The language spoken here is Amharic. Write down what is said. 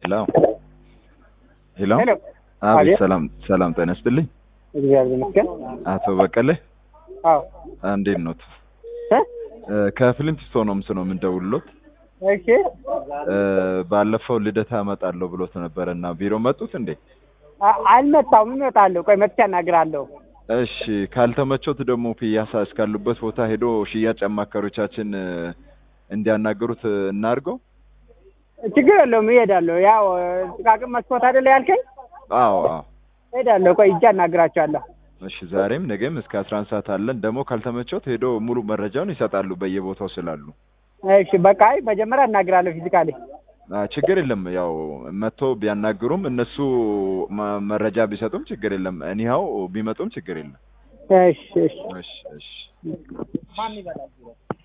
ሄሎ ሄሎ ሄሎ አቤት አቤት። ሰላም ሰላም ጤና ይስጥልኝ እግዚአብሔር ይመስገን። አቶ በቀለ አዎ እንዴት ኖት እ? ከፍሊንት ስቶንስ ነው የምንደውልሎት እሺ እ፣ ባለፈው ልደታ እመጣለሁ ብሎት ነበረ እና ቢሮ መጡት እንዴ አ- አልመጣሁም፣ እመጣለሁ። ቆይ መጥቼ አናግራለሁ። እሺ ካልተመቾት ደግሞ ፒያሳ እስካሉበት ቦታ ሄዶ ሽያጭ አማካሪዎቻችን እ፣ እንዲያናገሩት እናድርገው ችግር የለውም፣ እሄዳለሁ። ያው ጥቃቅን መስኮት አይደለ ያልከኝ? አዎ አዎ እሄዳለሁ። ቆይ እጄ አናግራቸዋለሁ። እሺ ዛሬም ነገም እስከ አስራ አንድ ሰዓት አለን ደግሞ ካልተመቾት ሄዶ ሙሉ መረጃውን ይሰጣሉ በየቦታው ስላሉ እሺ በቃ አይ መጀመሪያ አናግራለሁ ፊዚካሊ። አ፣ ችግር የለም ያው መጥቶ ቢያናግሩም እነሱ መ- መረጃ ቢሰጡም ችግር የለም እኒያው ቢመጡም ችግር የለም እሺ እሺ እሺ እሺ